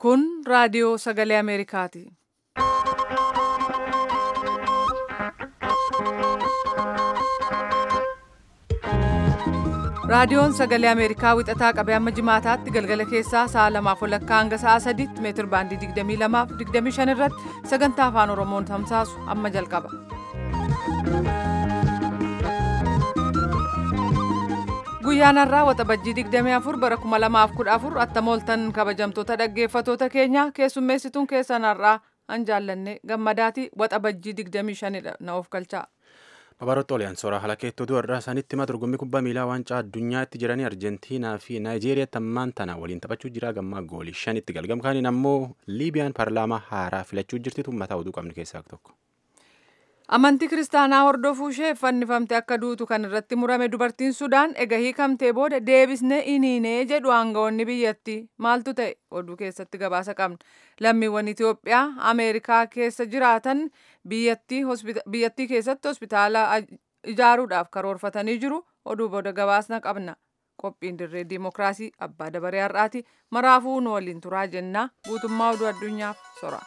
Kun raadiyoo sagalee Ameerikaati. Raadiyoon sagalee Ameerikaa wixataa qabee amma jimaataatti galgala keessaa sa'a lamaaf walakkaa hanga sa'a sadiitti meetir baandii 22 fi 25 irratti sagantaa afaan Oromoon tamsaasu amma jalqaba. Guyyaan har'aa waxabajjii 24 bara 2014 attamooltan kabajamtoota dhaggeeffatoota keenya keessummeessituun keessan har'aa an jaallanne gammadaati waxabajjii 25 na of galchaa. Babaroota Oliyaansooraa halakeettoo du'arraa isaanitti hima dorgommii kubbaa miilaa waancaa addunyaatti jiranii Arjentiinaa fi Naayijeeriyaatti ammaan tana waliin taphachuu jira gammaa goolii shanitti galgamkaaniin ammoo Liibiyaan paarlaamaa haaraa filachuu jirti tummataa oduu qabnu keessaa tokko. Amantii kiristaanaa hordofuu ishee fannifamte akka duutu kan irratti murame dubartiin Sudaan ega hiikamtee booda deebisnee iniinee jedhu aangawoonni biyyattii maaltu ta'e oduu keessatti gabaasa qabna. Lammiiwwan Itoophiyaa Ameerikaa keessa jiraatan biyyattii keessatti hospitaala ijaaruudhaaf karoorfatanii jiru oduu booda gabaasna qabna. Qophiin dirree diimokiraasii abbaa dabaree har'aati maraafuu nu waliin turaa jennaa guutummaa oduu addunyaaf sora.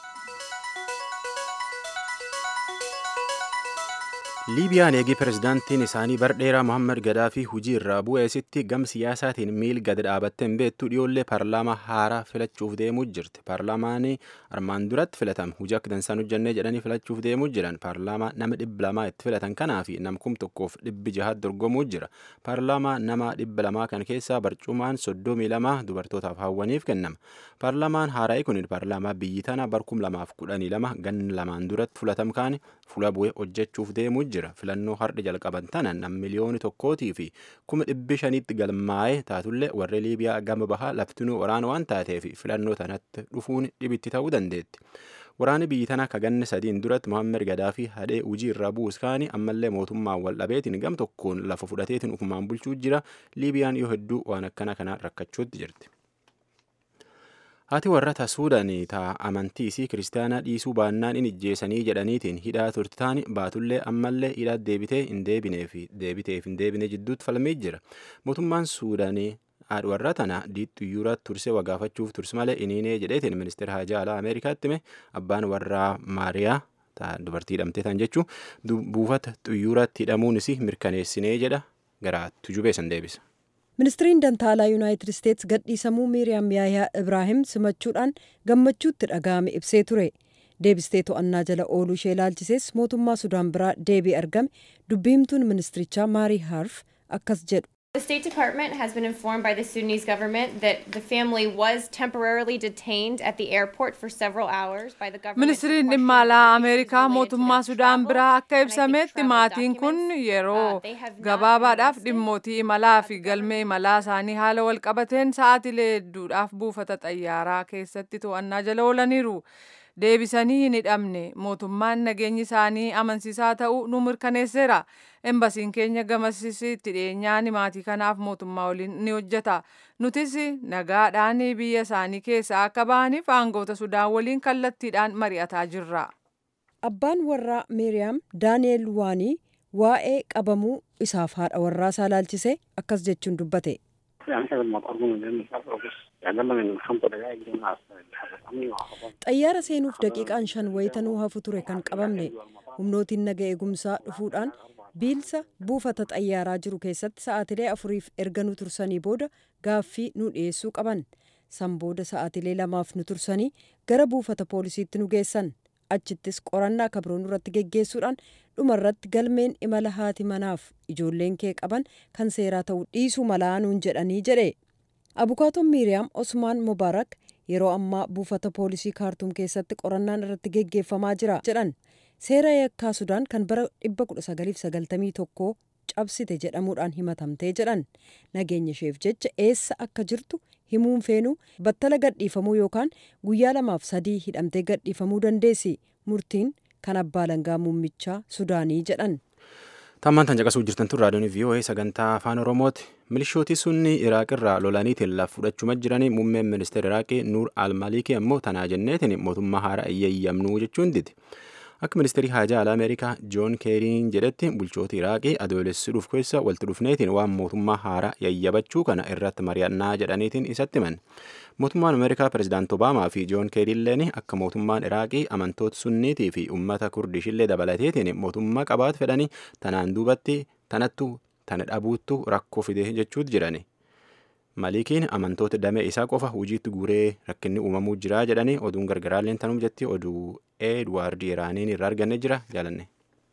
liibiyaan eegii pirezidaantiin isaanii bardheeraa mohammad gadaafii hujii irraa bu'eesitti gam siyaasaatiin miil gad dhaabattee hin beektu dhiyoollee paarlaamaa haaraa filachuuf deemuu jirti paarlaamaanii armaan duratti filatame hujii akka dansaan hojjannee jedhanii filachuuf deemuu jiran paarlaamaa nama dhibba lamaa itti filatan kanaa fi namkum tokkoof dhibbi jahaat dorgomuu jira paarlaamaa nama dhibba lamaa kan keessaa barcumaan soddomii lama dubartootaaf hawwaniif kennama paarlaamaan haaraa'ii kun paarlaamaa biyyi tana barkum lamaaf kudhanii lama gan lamaan duratti fulatam kaane fula bu'ee hojjechuuf deemuu jira filannoo har'a jalqaban tana nam miliyooni tokkootii fi kuma dhibbi shaniitti galmaa'ee taatullee warri liibiyaa gama bahaa laftinuu waraana waan taateef filannoo tanatti dhufuun dhibitti ta'uu dandeetti. Waraanni biyyi tana kaganne sadiin duratti Mohaammed Gadaafi hadhee hujii irraa bu'us kaanii ammallee mootummaan wal dhabeetiin gam tokkoon lafa fudhateetiin ufumaan bulchuu jira liibiyaan yoo hedduu waan akkana kanaan rakkachuutti jirti. Haati warra Suudaanii taa amantii isii kiristaanaa dhiisuu baannaan in ijjeessanii jedhaniitiin hidhaa turte taani baatullee ammallee hidhaa deebitee hin deebinee fi deebiteef hin deebine jidduutti falmee jira. Mootummaan Suudaanii haadha warra tana diixxuyyuuraa tursee wagaafachuuf turse malee iniinee jedheetiin ministeera haajaa alaa Ameerikaatti hime abbaan warraa Maariyaa dubartii hidhamtee tan jechuun buufata xuyyuuratti hidhamuunis mirkaneessinee jedha gara tujubee san deebisa. ministiriin dantaalaa yuunaayitid isteetsi gadhiisamuu miiriyaam yaayaa ibraahim simachuudhaan gammachuutti dhaga'ame ibsee ture deebistee to'annaa jala ooluu ishee ilaalchisees mootummaa sudaan biraa deebii argame dubbiimtuun ministirichaa maarii haarf akkas jedhu. The State Department has been informed by the Sudanese government that the family was temporarily detained at the airport for several hours by the government. Ministiriin dhimma alaa Ameerikaa mootummaa Sudaan biraa akka ibsametti maatiin kun yeroo gabaabaadhaaf dhimmootii imalaa fi galmee imalaa isaanii haala wal qabateen sa'aatilee hedduudhaaf buufata xayyaaraa keessatti to'annaa jala oolaniiru. deebisanii hin hidhamne mootummaan nageenyi isaanii amansiisaa ta'uu nu mirkaneesseera embasiin keenya gamasitti dhiyeenyaan maatii kanaaf mootummaa waliin ni hojjeta nutis nagaadhaan biyya isaanii keessaa akka ba'aniif aangoota sudaan waliin kallattiidhaan mari'ataa jirra. abbaan warraa meeriyaam daani'eel waanii waa'ee qabamuu isaaf haadha warraa isaa ilaalchise akkas jechuun dubbate. xayyaara seenuuf daqiiqaan shan wayitanuu hafu ture kan qabamne humnootiin naga eegumsaa dhufuudhaan biilsa buufata xayyaaraa jiru keessatti sa'aatilee afuriif erga nu tursanii booda gaaffii nu dhiyeessuu qaban san booda sa'aatilee lamaaf nu tursanii gara buufata poolisiitti nu geessan achittis qorannaa kabroon irratti geggeessuudhaan dhumarratti galmeen imala haati manaaf ijoolleen kee qaban kan seeraa ta'uu dhiisuu malaa nuun jedhanii jedhe abukaatoon miiriyaam osmaan mubaarak yeroo ammaa buufata poolisii kaartuum keessatti qorannaan irratti geggeeffamaa jira jedhan seera yakkaa sudaan kan bara 1991 cabsite jedhamuudhaan himatamtee jedhan nageenya isheef jecha eessa akka jirtu himuun feenuu battala gadhiifamuu yookaan guyyaa lamaaf sadii hidhamtee gadhiifamuu dandeessi murtiin kan abbaa langaa muummichaa sudaanii jedhan. Tammaan tan caqasuu jirtan tun raadiyoon VOA sagantaa afaan Oromooti. Milishooti sunni Iraaq irraa lolaniitiin lafa fudhachuma jiranii muummeen ministeera Iraaqii Nuur Almalikii ammoo tanaa jenneetiin mootummaa haaraa iyyayyamnuu jechuun diti. Akka ministeerii haajaa alaa Ameerikaa Joon Keeriin jedhetti bulchoota Iraaqii adoolessi dhufu keessa walitti dhufneetiin waan mootummaa haaraa yayyabachuu kana irratti mari'annaa jedhaniitiin isatti himan. Mootummaan Ameerikaa Pireezidaant Obaamaa fi Joon Keeriilleen akka mootummaan Iraaqii amantoota sunniitii fi uummata kurdishillee dabalateetiin mootummaa qabaatu fedhanii tanaan duubatti tanattu tana dhabuuttu rakkoo fide jechuutu jirani. Malikiin amantoota damee isaa qofa hojiitti guuree rakkinni uumamuu jira jedhanii oduun gargaraalleen tanuuf jetti oduu Eedwaard Iraaniin irraa arganne jira jaalanne.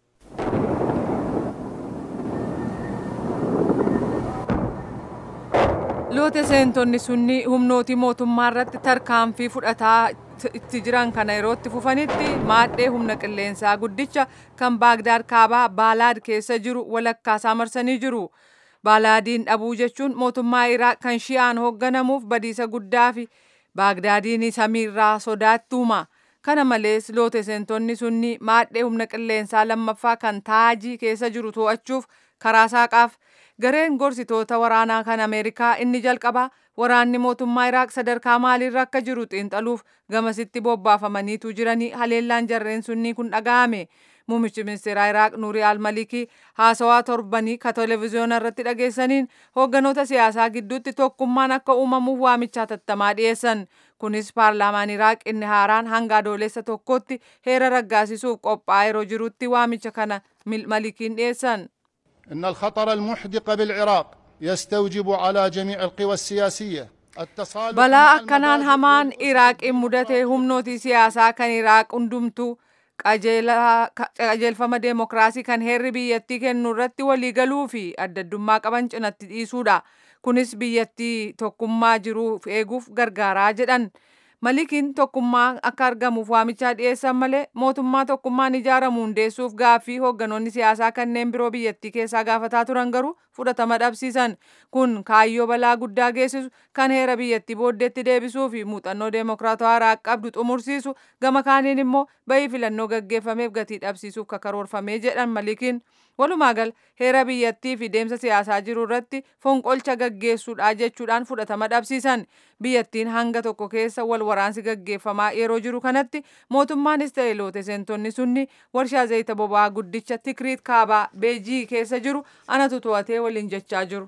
loote seentonni sunni humnooti mootummaa irratti tarkaanfii fudhataa itti jiran kana yerootti fufanitti maadhee humna qilleensaa guddicha kan baagdaad kaabaa baalaad keessa jiru walakkaasaa marsanii jiru. baalaadiin dhabuu jechuun mootummaa iraaq kan shi'aan hoogganamuuf badiisa guddaa fi baagdaadiin samiirraa sodaattuuma. kana malees loote seentonni sunni maadhee humna qilleensaa lammaffaa kan taajii keessa jiru to'achuuf karaa saaqaaf gareen gorsitoota waraanaa kan ameerikaa inni jalqabaa waraanni mootummaa iraaq sadarkaa maaliirra akka jiru xiinxaluuf gamasitti bobbaafamaniitu jiranii haleellaan jarreen sunnii kun dhaga'ame. Muummichi ministeeraa Iraaq Nuuri al-Malikii haasawaa torbanii ka televezyiyoona irratti dhageessaniin hoogganoota siyaasaa gidduutti tokkummaan akka uumamuuf waamicha tattamaa dhiyeessan. Kunis paarlaamaan Iraaq inni haaraan hanga adoolessa tokkotti heera raggaasisuuf qophaa'ee yeroo jirutti waamicha kana Malikiin dhiyeessan. إن الخطر المحدق بالعراق يستوجب على جميع القوى السياسية التصالح balaa مع akkanaan المبادئ hamaan iraaqiin mudate humnooti siyaasaa kan iraaq hundumtuu qajeela- qajeelfama deemokiraasii kan heerri biyyattii kennu irratti waliigaluu fi addaddummaa qaban cinatti dhiisuudha. Kunis biyyattii tokkummaa jiruuf eeguuf gargaaraa jedhan. Malikiin tokkummaa akka argamuuf waamichaa dhiyeessan malee mootummaa tokkummaan ijaaramu hundeessuuf gaaffii hoogganoonni siyaasaa kanneen biroo biyyattii keessaa gaafataa turan garuu fudhatama dhabsiisan. Kun kaayyoo balaa guddaa geessisu kan heera biyyattii booddeetti deebisuu fi muuxannoo deemokiraatawaa Iraaq qabdu xumursiisu gama kaaniin immoo bayii filannoo gaggeeffameef gatii dhabsiisuuf kakaroorfamee jedhan Malikiin. Walumaa gal heera biyyattii fi deemsa siyaasaa jiru irratti fonqolcha gaggeessuudha jechuudhaan fudhatama dhabsiisan. Biyyattiin hanga tokko keessa wal waraansi gaggeeffamaa yeroo jiru kanatti mootummaanis ta'e loote seentonni sunni warshaa zayita boba'aa guddicha Tikriit Kaabaa Beejii keessa jiru anatu to'atee waliin jechaa jiru.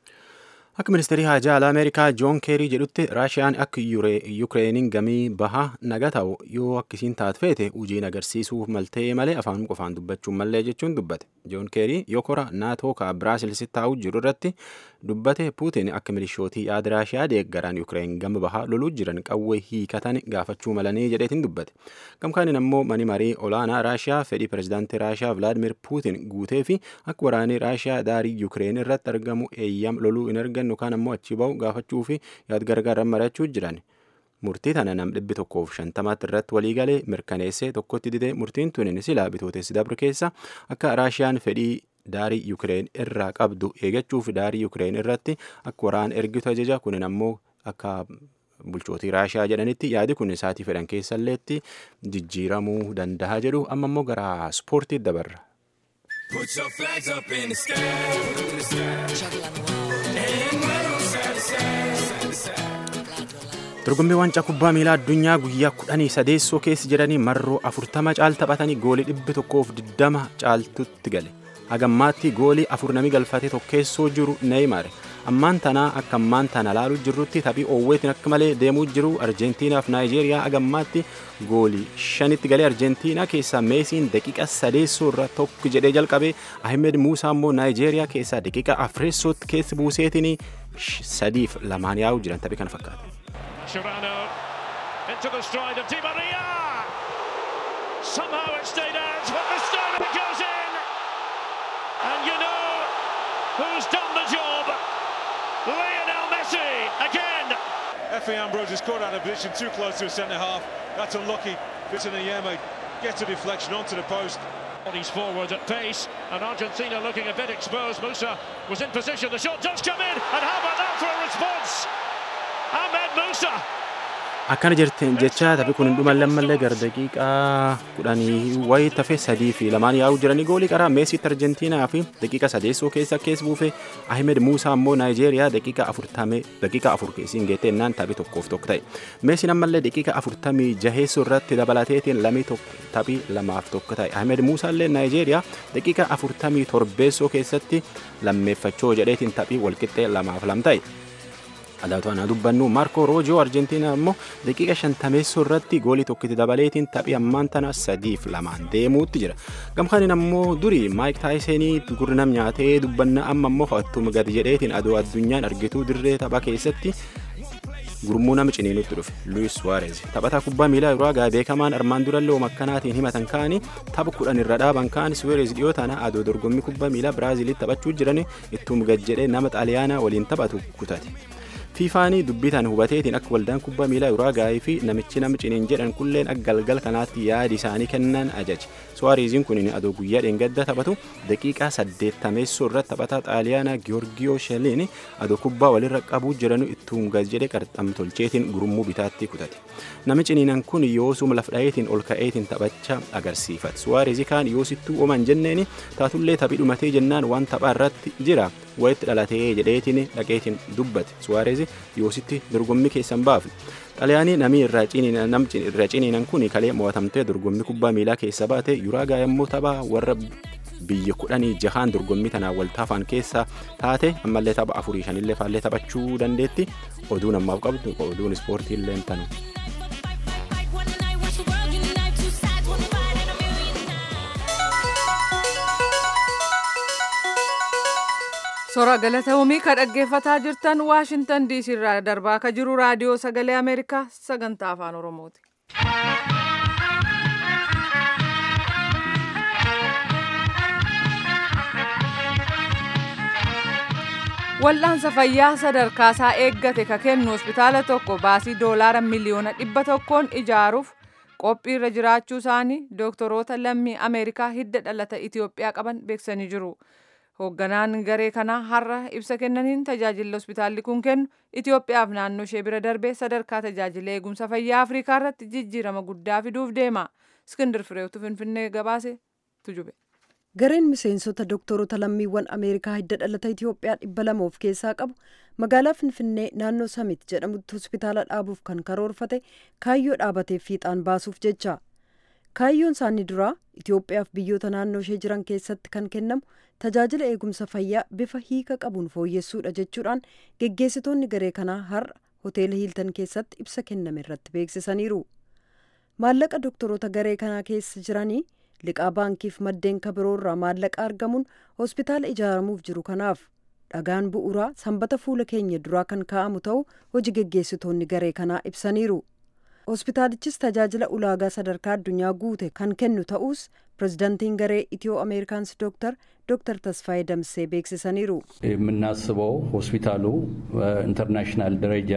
Akka ministeerii haajaa alaa Ameerikaa Joon Keerii jedhutti Raashiyaan akka Yukireeniin gamii bahaa naga ta'u yoo akkisiin taat feete hojiin agarsiisuuf maltee malee afaan qofaan dubbachuun mallee jechuun dubbate. Joon Keerii yoo kora naatoo ka Biraazilsitti taa'u jiru irratti dubbate Puutiin akka milishootii yaada Raashiyaa deeggaran Yukireen gama bahaa loluu jiran qawwee hiikatan gaafachuu malanii jedheetiin dubbate. Gamkaaniin ammoo mani marii olaanaa Raashiyaa fedhii pirezidaantii Raashiyaa Vilaadimir Puutiin guutee fi akka waraanni Raashiyaa daarii Yukireen irratti argamu eeyyam loluu hin argannu kaan ammoo achi bahu gaafachuu fi yaad gargaaran mari'achuu jiran. Murtii tana nam dhibbi tokkoof shantamaatti irratti walii galee mirkaneessee tokkotti didee murtiin tunin silaa bitootessi dabre keessa akka Raashiyaan fedhii daarii Yukireen irraa qabdu eegachuuf daarii Yukireen irratti akka waraan ergitu ajaja kunin ammoo akka bulchootii Raashiyaa jedhanitti yaadi kun isaatii fedhan keessalleetti jijjiiramuu danda'a jedhu amma ammoo gara ispoortiitti dabarra. Put your flags up in the sky, in the sky. And wave 'em side to side, side to side. Dorgommii waancaa kubbaa miilaa addunyaa guyyaa kudhanii sadeessoo keessa jedhanii marroo afurtama caal taphatanii goolii dhibbi tokkoof diddama caaltutti gale. Hagammaatti goolii afur nami galfatee tokkeessoo jiru Neeymaar. Ammaan tanaa akka ammaan tana laaluu jirrutti taphii oowweetiin akka malee deemuu jiru Arjentiinaaf Naayijeeriyaa hagammaatti goolii shanitti galee Arjentiinaa keessaa Meesiin daqiiqa sadeessoo irra tokko jedhee jalqabe Ahmed Muusaa immoo Naayijeeriyaa keessaa daqiiqa afreessootti keessa buuseetiin sadiif lamaan yaa'u jiran taphii kana fakkaata. Chirano into the stride of Di Maria. Somehow it stayed out, but this time it goes in. And you know who's done the job? Lionel Messi again. Effie Ambrose is caught out of position too close to a centre half. That's unlucky. Vitinayema gets a deflection onto the post. He's forward at pace, and Argentina looking a bit exposed. Musa was in position. The shot does come in, and how about that for a response? Ahmed Musa akkana jirteen jecha taphi kun hin dhuman lammallee gara daqiiqaa kudhanii wayii tafe sadii fi lamaan yaa'uu jiranii goolii qaraa meesiitti arjentiinaa fi daqiiqa sadeessoo keessa keessa buufe ahimed muusaa immoo naayijeeriyaa daqiiqa afurtamee daqiiqa afur keessiin geeteennaan taphi tokkoof tokko ta'e meesiin ammallee daqiiqa afurtamii jaheessoo irratti dabalateetiin lamii taphi lamaaf tokko ta'e ahimed muusaa illee naayijeeriyaa daqiiqa afurtamii torbeessoo keessatti lammeeffachoo jedheetiin taphii walqixxee lamaaf lam ta'e. adaatu ana dubbannu maarko roojoo arjentiinaa immoo daqiiqa shantameessoo irratti goolii tokkitti dabaleetiin taphii ammaan tana sadiif lamaan deemuutti jira gamkaanin ammoo durii maayik taayisenii gurnam nyaatee dubbanna amma immoo ho'attuma gad jedheetiin adoo addunyaan argituu dirree tapha keessatti gurmuu nama ciniinutti dhufe luis suwaarez taphataa kubbaa miilaa uraagaa beekamaan armaan durallee makkanaatiin himatan ka'anii tapha kudhan irra dhaaban ka'an suwaarez dhiyoo tana adoo dorgommii kubbaa miilaa biraaziilitti taphachuu jiran ittuma gad jedhee nama xaaliyaanaa waliin taphatu kutate. fiifaanii dubbitaan hubateetiin akka waldaan kubbaa miilaa uraagaayii fi namichi nama ciniin jedhan kulleen akka galgal kanaatti yaadi isaanii kennan ajaje suwaareeziin kun adoo guyyaa dheengadda taphatu daqiiqaa saddeettameessoo irratti taphataa xaaliyaanaa giyoorgiyoo sheliin adoo kubbaa walirra qabuu jiranu ittuun gas jedhe qarxam tolcheetiin gurmuu bitaatti kutate nami ciniinan kun yoosuma lafdhayeetiin ol ka'eetiin taphacha agarsiifate suwaareezii kaan yoosittuu ooman jenneeni taatullee taphii dhumatee jennaan waan taphaa irratti jira wayitti dhalatee jedheetiin dhaqeetiin dubbate suwaareezi yoositti dorgommii keessan baafne xaliyaanii namni irraa ciniinan kun kalee mo'atamtee dorgommii kubbaa miilaa keessa baate yuraagaa yommuu taphaa warra biyya kudhanii jahaan dorgommii tanaan wal taafan keessa taate ammallee tapha afurii shanillee faallee taphachuu dandeetti oduun ammaaf qabdu oduun ispoortii illee tanu. Sora galatoomii ka dhaggeeffataa jirtan Waashintan diisii irraa darbaa ka jiru raadiyoo sagalee Ameerikaa sagantaa afaan Oromooti. Wal'aansa fayyaa sadarkaasaa eeggate ka kennu hospitaala tokko baasii doolaara miliyoona dhibba tokkoon ijaaruuf qophii irra jiraachuu isaanii dooktoroota lammii Ameerikaa hidda dhalata Itoophiyaa qaban beeksisanii jiru. hoogganaan garee kanaa har'a ibsa kennaniin tajaajilli hospitaalli kun kennu Itoophiyaaf naannoo ishee bira darbee sadarkaa tajaajila eegumsa fayyaa Afrikaa irratti jijjiirama guddaa fiduuf deema. Iskindir Fireetu Finfinnee gabaase tujube. Gareen miseensota doktoroota lammiiwwan Ameerikaa hidda dhalata Itoophiyaa dhibba lama of keessaa qabu magaalaa Finfinnee naannoo Samit jedhamutti hospitaala dhaabuuf kan karoorfate kaayyoo dhaabateef fiixaan baasuuf jecha. kaayyoon isaanii duraa Itoophiyaaf biyyoota naannoo ishee jiran keessatti kan kennamu tajaajila eegumsa fayyaa bifa hiika qabuun fooyyessuudha jechuudhaan geggeessitoonni garee kanaa har'a hoteela hiiltan keessatti ibsa kenname irratti beeksisaniiru. Maallaqa doktoroota garee kanaa keessa jiranii liqaa baankiif maddeen kabiroorraa maallaqa argamuun hospitaala ijaaramuuf jiru kanaaf dhagaan bu'uuraa sanbata fuula keenya duraa kan kaa'amu ta'uu hojii geggeessitoonni garee kanaa ibsaniiru. hospitaalichis tajaajila ulaagaa sadarkaa addunyaa guute kan kennu ta'us pirezidaantiin garee ኢትዮ አሜሪካንስ ዶክተር ዶክተር ተስፋዬ ደምሴ beeksisaniiru የምናስበው ሆስፒታሉ ኢንተርናሽናል ደረጃ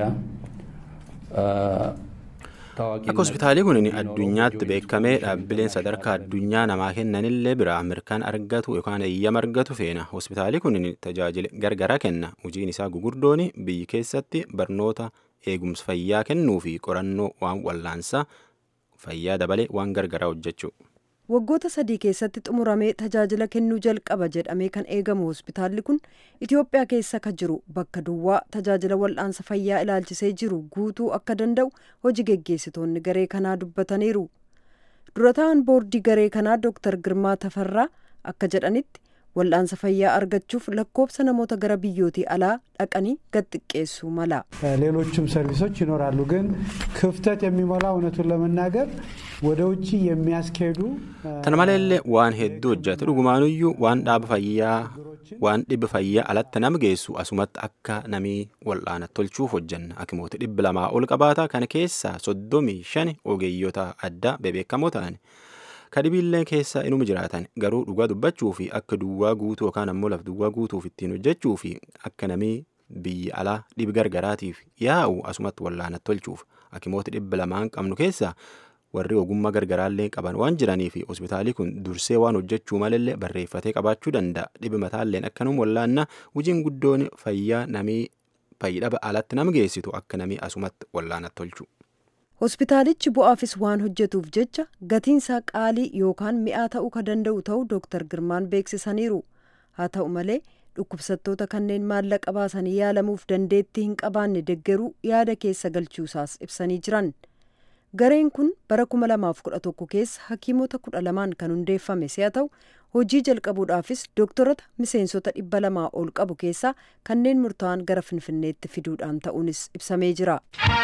akka hospitaalii kun addunyaatti beekamee dhaabbileen sadarkaa addunyaa namaa kennanillee biraa mirkaan argatu yookaan eeyyama argatu feena hospitaalii kun tajaajila gargaraa kenna hojiin isaa gugurdoon biyyi keessatti barnoota eegumsa fayyaa kennuu fi qorannoo waan wallaansaa fayyaa dabalee waan gargaraa hojjechuu. waggoota sadii keessatti xumuramee tajaajila kennuu jalqaba jedhamee kan eegamu hospitaalli kun itiyoophiyaa keessa ka jiru bakka duwwaa tajaajila wal'aansa fayyaa ilaalchisee jiru guutuu akka danda'u hojii geggeessitoonni garee kanaa dubbataniiru durataan boordii garee kanaa dooktar girmaa tafarraa akka jedhanitti wal'aansa fayyaa argachuuf lakkoobsa namoota gara biyyootii alaa dhaqanii gad xiqqeessuu mala. ሌሎችም ሰርቪሶች ይኖራሉ ግን ክፍተት የሚሞላ እውነቱን ለመናገር ወደ ውጭ የሚያስኬዱ tana maleellee waan hedduu hojjate dhugumaanuyyuu waan dhaaba fayyaa waan dhibba fayyaa alatti nama geessu asumatti akka namii wal'aana tolchuuf hojjanna hakimoota dhibba lamaa ol qabaata kana keessaa soddomii shani ogeeyyota addaa bebeekamoo ta'an. kadhibiillee keessa inuma jiraatan garuu dhugaa dubbachuu fi akka duwwaa guutuu yookaan ammoo laf duwwaa guutuuf ittiin hojjechuu fi akka namii biyya alaa dhibi gargaraatiif yaa'u asumatti wal'aana tolchuuf hakimoota dhibba lamaan qabnu keessa warri ogummaa gargaraallee qaban waan jiranii fi hospitaalii kun dursee waan hojjechuu malallee barreeffatee qabaachuu danda'a dhibi mataalleen akkanuma wallaanna hojiin guddoon fayyaa namii fayyidhaba alatti nama geessitu akka namii asumatti wallaana tolchu. hospitaalichi bu'aafis waan hojjetuuf jecha gatiinsaa qaalii yookaan mi'aa ta'uu ka danda'u ta'uu dooktar girmaan beeksisaniiru haa ta'u malee dhukkubsattoota kanneen maallaqa baasanii yaalamuuf dandeettii hin qabaanne deggeruu yaada keessa galchuusaas ibsanii jiran gareen kun bara 2011 keessa hakiimota 12 kan hundeeffame si'a ta'u hojii jalqabuudhaafis dooktorota miseensota dhibba lamaa ol qabu keessaa kanneen murtaa'an gara finfinneetti fiduudhaan ta'uunis ibsamee jira.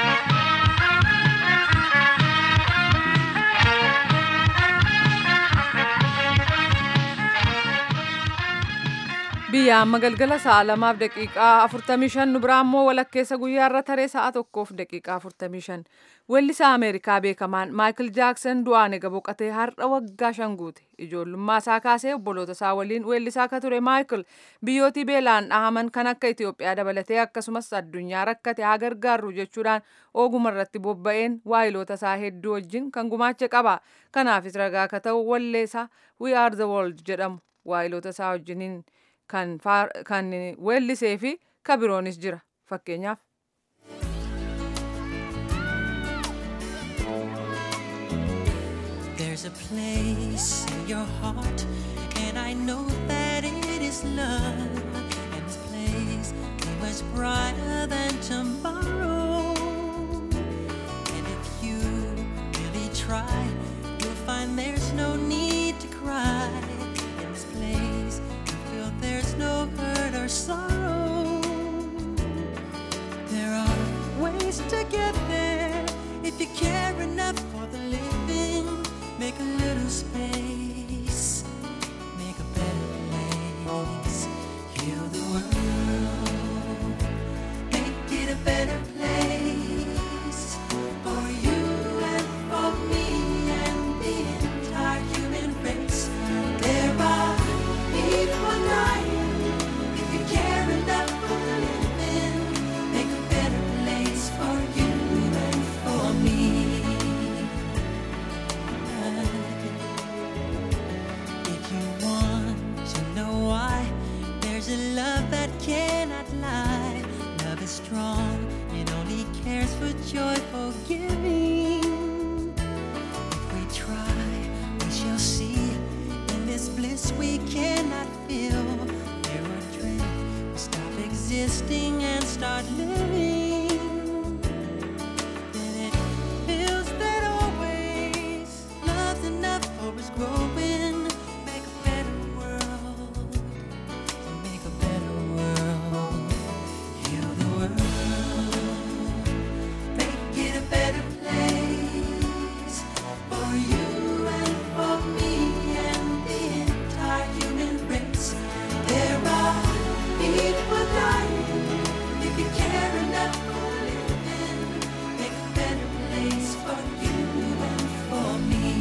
biyya amma galgala sa'a lamaaf daqiiqaa 45 nu biraa immoo walakkeessa guyyaarra taree sa'a tokkoof daqiiqaa 45 weellisaa ameerikaa beekamaan maayikil jaaksan du'aan ega boqatee har'a waggaa shan guute ijoollummaa isaa kaasee obboloota isaa waliin weellisaa akka ture maayikil biyyootii beelaan dhahaman kan akka itiyoophiyaa dabalatee akkasumas addunyaa rakkate haa gargaarru jechuudhaan oguma irratti bobba'een waayiloota isaa hedduu wajjin kan gumaache qaba kanaafis ragaa akka ta'u walleessaa we are the world jedhamu waayiloota isaa wajjiniin kan weellisee fi kabiroonis jira fakkeenyaaf. There's a place in your heart, and I know that it is love. And this place is much brighter than tomorrow. And if you really try, you'll find there's no need to cry. In this place, you feel there's no hurt or sorrow. There are ways to get there if you care enough for the living. Make a little space, make a better place. Heal the world, make it a better place for you and for me and the entire human race. There are people dying. If you care enough for the living, make a better place for you and for me. If you want to know why, there's a love that cannot lie. Love is strong, it only cares for joyful giving. If we try, we shall see. In this bliss we cannot feel. There are dreams, we stop existing and start living. Then it feels that always love's enough for us growing. Make a better world. To make a better world. Heal the world. Make it a better place for you and for me and the entire human race. There are people dying. If you care enough for living, make a better place for you and for me.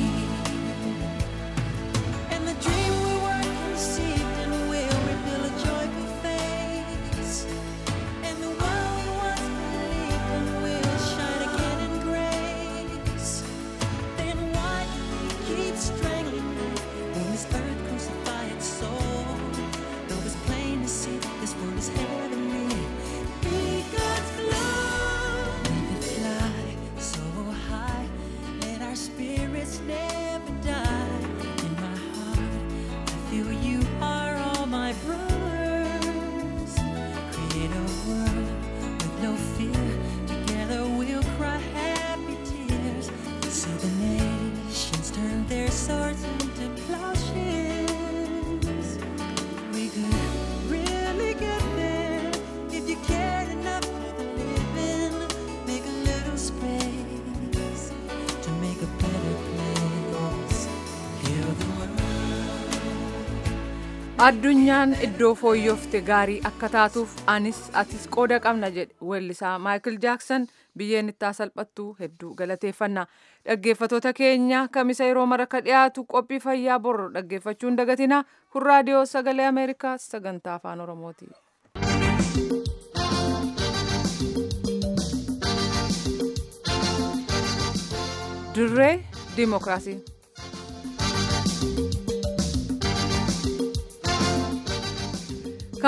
And the dream we were conceived and will reveal a joyful face. And the world we once believed in will shine again in grace. Then why keep strangling when this earth crucify its soul? Though it's plain to see this world is heavenly. Be God's love. We can fly so high, let our spirits never die. In my heart, I feel you are all my brothers. Create a world with no fear. Together we'll cry happy tears. See the nations turn their swords into plowshares. We could really get there if you cared enough for the living. Make a little space to make a better place. Heal the world. addunyaan iddoo fooyyofte gaarii akka taatuuf anis atis qooda qabna jedhe weellisaa maayikil jaaksan biyyeen itti salphattu hedduu galateeffanna dhaggeeffatoota keenya kamisa yeroo maraka dhiyaatu qophii fayyaa bor dhaggeeffachuun dagatina kun raadiyoo sagalee ameerikaa sagantaa afaan oromooti. dirree diimokiraasii.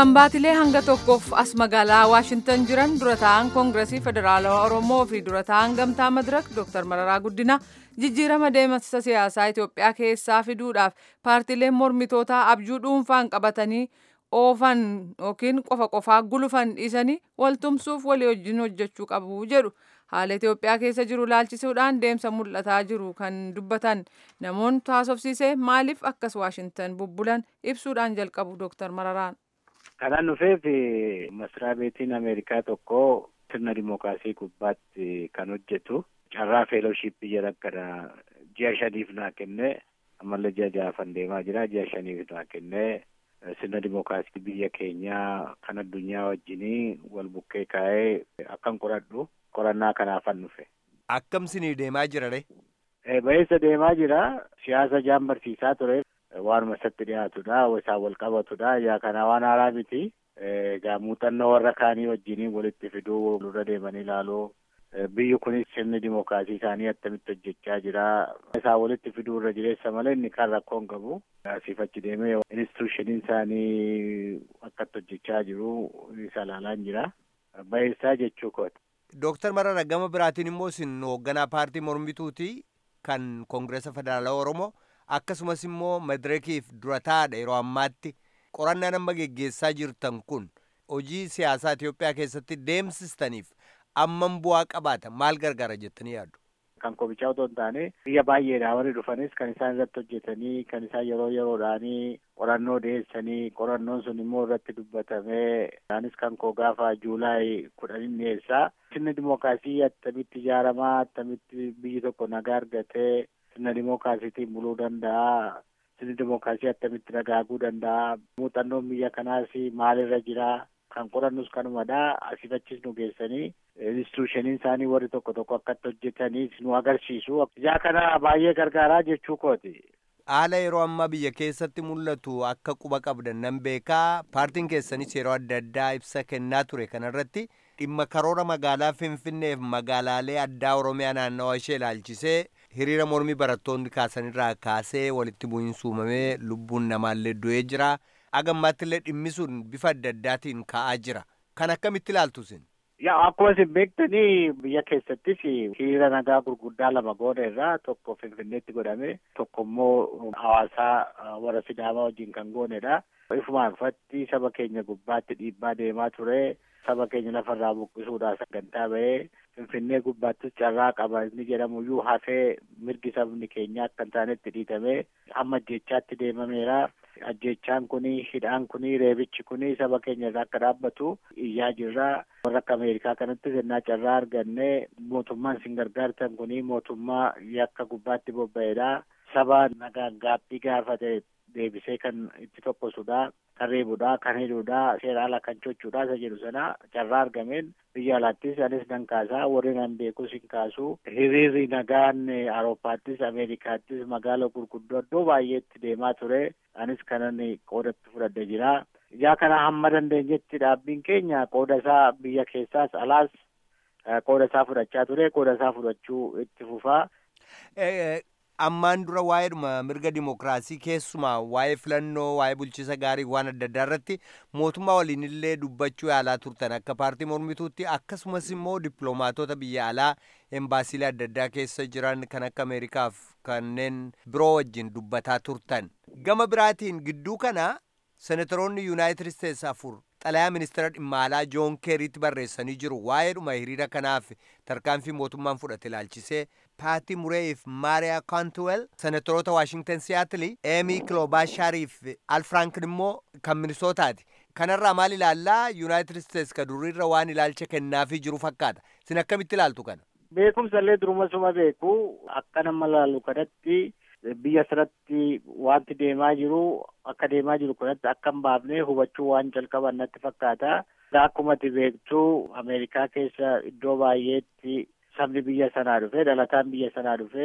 kan baatilee hanga tokkoof as magaalaa waashintan jiran dura ta'an koongiresii federaalawaa oromoo fi dura ta'an gamtaa madirak dooktar mararaa guddinaa jijjiirama deemsa siyaasaa itiyoophiyaa keessaa fiduudhaaf paartileen mormitootaa abjuu dhuunfaan qabatanii oofan yookiin qofa qofaa gulufan dhiisanii waltumsuuf walii wajjin hojjechuu qabu jedhu haala itiyoophiyaa keessa jiru laalchisuudhaan deemsa mul'ataa jiru kan dubbatan namoonni taasofsiise maaliif akkas waashintan bubbulan ibsuudhaan jalqabu dooktar mararaan. Kanaan dhufeef masraa beetiin Ameerikaa tokko sirna dimookiraasii gubbaatti kan hojjetu carraa feelooshipii jedha akkana ji'a shaniif naa kenne ammallee ji'a ja'afan deemaa jira ji'a shaniif naa kenne sirna dimookiraasii biyya keenyaa kan addunyaa wajjinii wal bukkee kaa'ee akkan qoradhu qorannaa kanaafan dhufe. Akkam sinii deemaa jira re? Ba'eessa deemaa jira siyaasa jaan barsiisaa ture. waanuma isatti dhiyaatudha isaan wal qabatudha yaa kana waan haaraa miti egaa muuxannoo warra kaanii wajjiniin walitti fiduu dura deemanii ilaaluu biyyi kunis sirni dimookiraasii isaanii attamitti hojjechaa jira isaan walitti fiduu irra jireessa malee inni kan rakkoon qabu asiif achi deemee instituushiniin isaanii akkatti hojjechaa jiru isa ilaalaan jira baheessaa jechuu kooti. Dooktar Marara gama biraatiin immoo isin hoogganaa paartii mormituuti kan koongireesa federaalaa Oromoo. akkasumas immoo madirekiif dura taa'aadha yeroo ammaatti qorannaan amma geggeessaa jirtan kun hojii siyaasaa Itoophiyaa keessatti deemsistaniif ammam bu'aa qabaata maal gargaara jettanii yaaddu. Kan komichaa otoo hin taane biyya baay'eedhaa warri dhufanis kan isaan irratti hojjetanii kan isaan yeroo yeroodhaanii qorannoo dhiyeessanii qorannoon sun immoo irratti dubbatamee isaanis kan koo gaafa juulaay kudhanin dhiyeessaa sirni dimookiraasii attamitti ijaaramaa attamitti biyyi tokko nagaa argatee sirna dimookiraasiitiin buluu danda'a sirni dimookiraasii attamitti dagaaguu danda'a muuxannoon biyya kanaas maalirra jira kan qorannus kanumadha asif achis nu geessanii instituushiniin isaanii warri tokko tokko akkatti hojjetanii nu agarsiisu ijaa kana baay'ee gargaaraa jechuu kooti. Haala yeroo ammaa biyya keessatti mul'atu akka quba qabdan nan beekaa paartiin keessanis yeroo adda addaa ibsa kennaa ture kanarratti dhimma karoora magaalaa Finfinneef magaalaalee addaa Oromiyaa naannawaa ishee ilaalchisee hiriira mormii barattoonni kaasanirraa kaasee walitti bu'iinsi uumamee lubbuun namaallee du'ee jira. Agammaatti illee dhimmi sun bifa adda addaatiin ka'aa jira. Kan akkamitti ilaaltu isin? Yaa akkuma isin beektanii biyya keessattis hiriira nagaa gurguddaa lama goona irraa tokko Finfinneetti godhame tokko immoo hawaasaa warra Sidaamaa wajjin kan goonedha. Ifumaan ufatti saba keenya gubbaatti dhiibbaa deemaa ture. Saba keenya lafarraa buqqisuudhaaf sagantaa bahee Finfinnee gubbaattis carraa qaba inni jedhamuyyuu hafee mirgi sabni keenya akka hin taanetti dhiitamee amma ajjeechaatti deemameera. Ajjeechaan kuni hidhaan kuni reebichi kuni saba keenya irraa akka dhaabbatu iyyaa jirra. Warra akka Ameerikaa kanatti sirnaa carraa arganne mootummaan isin gargaartan kuni mootummaa yakka gubbaatti bobba'edha. Saba nagaan gaaffii gaafate deebisee kan itti tokkosudha. Kan reebudha, kan hidhuudha, seera ala kan sochuudha isa jedhu sana carraa argameen biyya alaattis anis nan kaasaa warri nan beekus hin kaasu. Hiriirri nagaan Awurooppaattis Ameerikaattis magaala gurguddoo iddoo baay'eetti deemaa ture. Anis kanan qoodatti fudhadhe jira. Ijaa kana hamma dandeenyetti dhaabbiin keenya qooda isaa biyya keessaas alaas qooda isaa fudhachaa ture. Qooda isaa fudhachuu itti fufaa. ammaan dura waa'eedhuma mirga dimookiraasii keessumaa waa'ee filannoo waa'ee bulchiisa gaarii waan adda addaa irratti mootummaa waliin illee dubbachuu yaalaa turtan akka paartii mormituutti akkasumas immoo dippiloomaatota biyya alaa embaasiilee adda addaa keessa jiran kan akka ameerikaaf kanneen biroo wajjin dubbataa turtan gama biraatiin gidduu kana senatoroonni yuunaayitid isteetsi afur xalayaa ministeera dhimma alaa joon keeriitti barreessanii jiru waa'eedhuma hiriira kanaaf tarkaanfii mootummaan fudhate ilaalchisee paati mureef maariyaa kaantuwel senatoroota waashingtan siyaatilii eemii kiloobaashaariif al frankin immoo kan minisootaati kanarraa maal ilaallaa yuunaayitid isteetsi ka duriirra waan ilaalcha kennaafii jiru fakkaata sin akkamitti ilaaltu kana beekumsa illee duruma suma beeku akka nama laalu kanatti biyya sanatti wanti deemaa jiru akka deemaa jiru kanatti akka hin baafne hubachuu waan jalqaban natti fakkaata. Akkuma ati beektu Ameerikaa keessa iddoo baay'eetti sabni biyya sanaa dhufee dhalataan biyya sanaa dhufee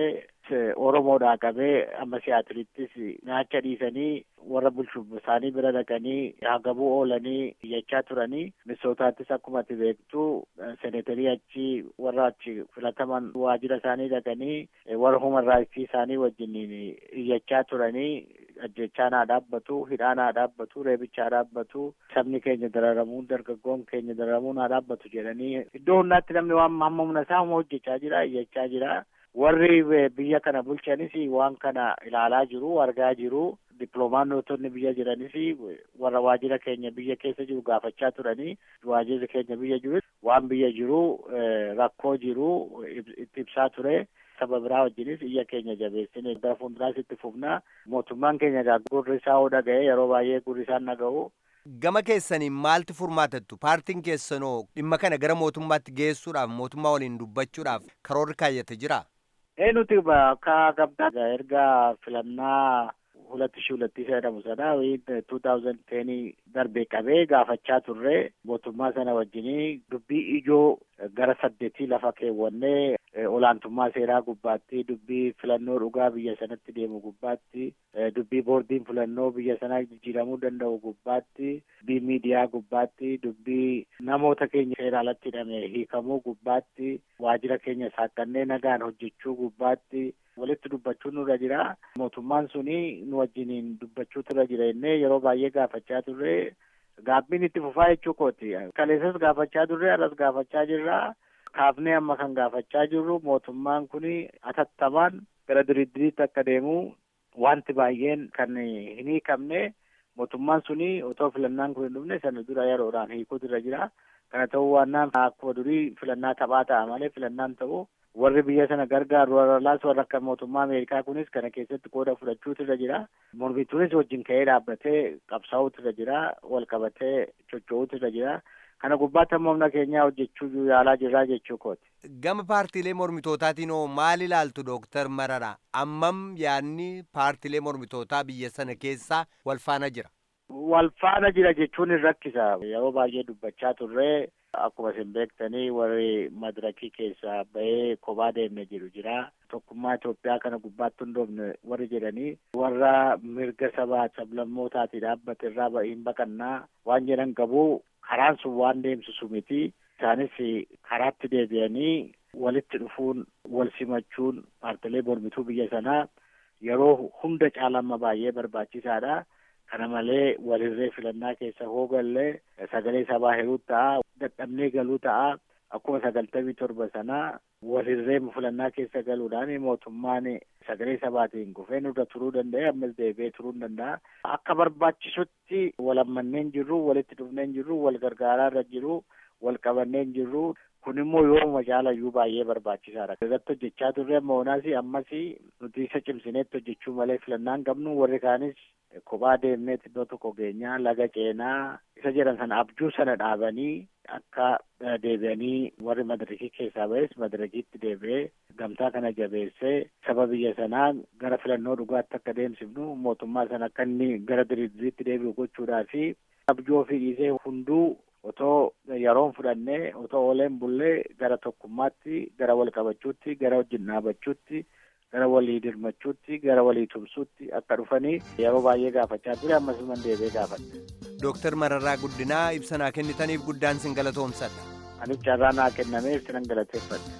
Oromoodhaa qabee amma siyaatirittis nyacha dhiisanii warra bulchuuf isaanii bira dhaqanii hagabuu oolanii iyyachaa turanii misootaattis akkuma ati beektu seneetarii achi warra achi filataman waajjira isaanii dhaqanii warra human raayitsii isaanii wajjiniin iyyachaa turanii ajjechaan haa dhaabbatu hidhaan haa dhaabbatu reebicha haa dhaabbatu sabni keenya dararamuun dargaggoon keenya dararamuun haa dhaabbatu jedhanii iddoo hundaatti namni waan hamma humna isaa hojjechaa jira iyyachaa jira. warri biyya kana bulchanis waan kana ilaalaa jiru argaa jiru dippiloomaanotonni biyya jiranis warra waajjira keenya biyya keessa jiru gaafachaa turanii waajjirri keenya biyya jiru waan biyya jiru rakkoo jiru itti ibsaa ture saba biraa wajjinis iyya keenya jabeessine gara fuulduraas itti fufna mootummaan keenya egaa gurri isaa hoo dhaga'e yeroo baay'ee gurri isaan dhaga'u Gama keessanii maaltu furmaatattu? Paartiin keessanoo dhimma kana gara mootummaatti geessuudhaaf mootummaa waliin dubbachuudhaaf karoorri kaayyate jira? ee nuti akka gabdaa erga filannaa ሁለት ሺ ሁለት jedhamu sana two thousand ten darbee qabee gaafachaa turre mootummaa sana wajjinii dubbii ijoo gara saddeetii lafa keewwannee olaantummaa seeraa gubbaatti dubbii filannoo dhugaa biyya sanatti deemu gubbaatti dubbii boordiin filannoo biyya sanaa jijjiiramuu danda'u gubbaatti dubbii miidiyaa gubbaatti dubbii namoota keenya seera alatti hidhame hiikamuu gubbaatti waajjira keenya saaqqannee nagaan hojjechuu gubbaatti walitti dubbachuun nurra jira mootummaan suni nu wajjiniin dubbachuutu irra jira jennee yeroo baay'ee gaafachaa turre gaabbiin itti fufaa jechuu kooti kaleessas gaafachaa turre arras gaafachaa jirra kaafnee amma kan gaafachaa jirru mootummaan kun atattamaan gara diriddiriitti akka deemu wanti baay'een kan hin hiikamne mootummaan suni otoo filannaan kun hin dhufne sana dura yeroodhaan hiikuutu irra jira kana ta'uu waannaan akkuma durii filannaa taphaa ta'a malee filannaan ta'u warri biyya sana gargaaru warra laas warra akka mootummaa ameerikaa kunis kana keessatti qooda fudhachuutu irra jira mormituunis wajjin ka'ee dhaabbatee qabsaa'uutu irra jira wal qabatee socho'uutu irra jira kana gubbaatti amma humna keenyaa hojjechuu yaalaa jirraa jechuu kooti. Gama paartiilee mormitootaatiin hoo maal ilaaltu dooktar Marara ammam yaadni paartiilee mormitootaa biyya sana keessaa wal faana jira. Wal faana jira jechuun hin rakkisa yeroo baay'ee dubbachaa turree akkuma isin beektanii warri madirakii keessaa bahee kophaa deemne jiru jira tokkummaa Itoophiyaa kana gubbaatti hundoofne warri jedhanii warra mirga sabaa sablammootaati dhaabbate irraa ba'iin baqannaa waan jedhan qabu karaan sun waan deemsisu miti isaanis karaatti deebi'anii walitti dhufuun wal simachuun paartilee mormituu biyya sanaa yeroo hunda caalamma baay'ee barbaachisaadha. kana malee walirree filannaa keessa hoogallee sagalee sabaa hiruu ta'a dadhabnee galuu ta'a akkuma sagaltamii torba sanaa walirree filannaa keessa galuudhaan mootummaan sagalee sabaatiin kufee nurra turuu danda'e ammas deebi'ee turuu danda'a akka barbaachisutti wal ammanneen jirru walitti dhufneen jirru wal gargaaraa irra jiru wal qabanneen jirru kun immoo yooma caalayyuu baay'ee barbaachisaadha. Irratti hojjechaa turre amma oonaas ammas nuti isa cimsineetti hojjechuu malee filannaan qabnu warri kaanis kophaa deemnee iddoo tokko geenyaa laga ceenaa isa jedhan sana abjuu sana dhaabanii akka deebi'anii warri madarikii keessaa ba'es madarikiitti deebi'ee gamtaa kana jabeessee saba biyya sanaa gara filannoo dhugaatti akka deemsifnu mootummaa sana akka inni gara diriiriitti deebi'u gochuudhaa fi abjuu ofii dhiisee hunduu otoo yeroon fudhannee otoo ooleen bullee gara tokkummaatti gara wal qabachuutti gara wajjin dhaabachuutti gara walii dirmachuutti gara walii tumsuutti akka dhufanii yeroo baay'ee gaafachaa ture ammasuman deebi'ee gaafadhe. Dooktar Mararaa Guddinaa ibsa naa kennitaniif guddaan sin galatoomsadha. Anis carraa naa kennamee ibsinan galateeffadha.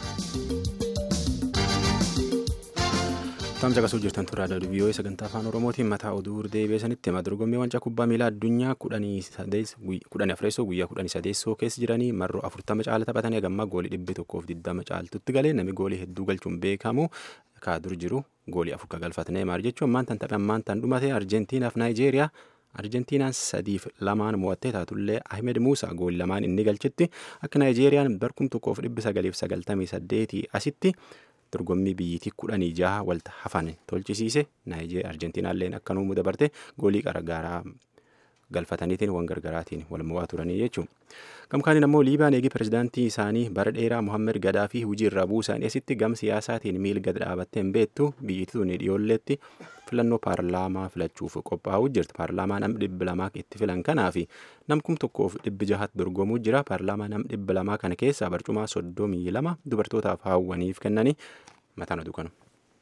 Tamsa qasuu jirtan turraa dadubiyoo sagantaa afaan oromootiin mataa oduu deebi'eessanitti hima dorgommii wancaa kubbaa miilaa addunyaa kudhanii afreessoo guyyaa kudhanii sadeessoo keessa jiranii marroo afurtama caala taphatanii hagammaa goolii dhibbi tokkoof diddama caaltutti galee namni goolii hedduu galchuun beekamu kaa dur jiru goolii afur galfatanii maar jechuun ammaan tan taphan ammaan tan dhumate arjentiinaaf naayijeeriyaa arjentiinaan sadiif lamaan mo'attee taatullee ahmed muusaa goolii lamaan inni galchetti akka naayijeeriyaan barkum tokkoof dhibbi sagaliif sagaltamii saddeetii asitti dorgommii biyyittii kudhanii jaha walta hafan tolchisiise naayijeeriyaa arjentiinaalleen akkanuma dabarte goolii gargaaraa galfataniitiin waan gargaraatiin wal mo'aa turanii jechuun. Gamkaaniin ammoo Liibiyaan eegi pirezidaantii isaanii bara dheeraa Muhammed Gadaa fi hujii irraa buusan eessitti gam siyaasaatiin miil gad dhaabattee hin beektu biyyittii tuni dhiyoolleetti filannoo paarlaamaa filachuuf qophaa'uu jirti. Paarlaamaa nam dhibbi lamaa itti filan kanaa fi nam kum tokkoof dhibbi jahatti dorgomuu jira. Paarlaamaa nam dhibbi lamaa kana keessaa barcumaa soddomii lama dubartootaaf hawwaniif kennanii mataan oduu kanu.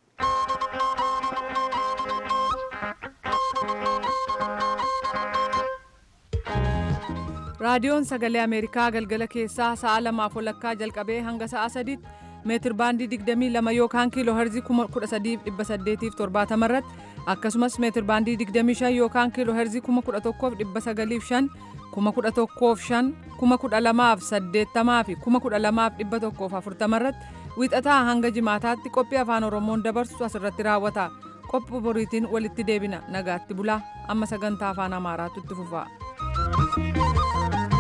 raadiyoon sagalee ameerikaa galgala keessaa sa'a lamaaf walakkaa jalqabee hanga sa'a sadiitti meetir baandii 22 yookaan kiiloo herzii 13870 irratti akkasumas meetir baandii 25 yookaan kiiloo herzii 11905 1105 12080 fi 12140 irratti wiixataa hanga jimaataatti qophii afaan oromoon dabarsu asirratti raawwata qophii boriitiin walitti deebina nagaatti bulaa amma sagantaa afaan amaaraatu itti fufa.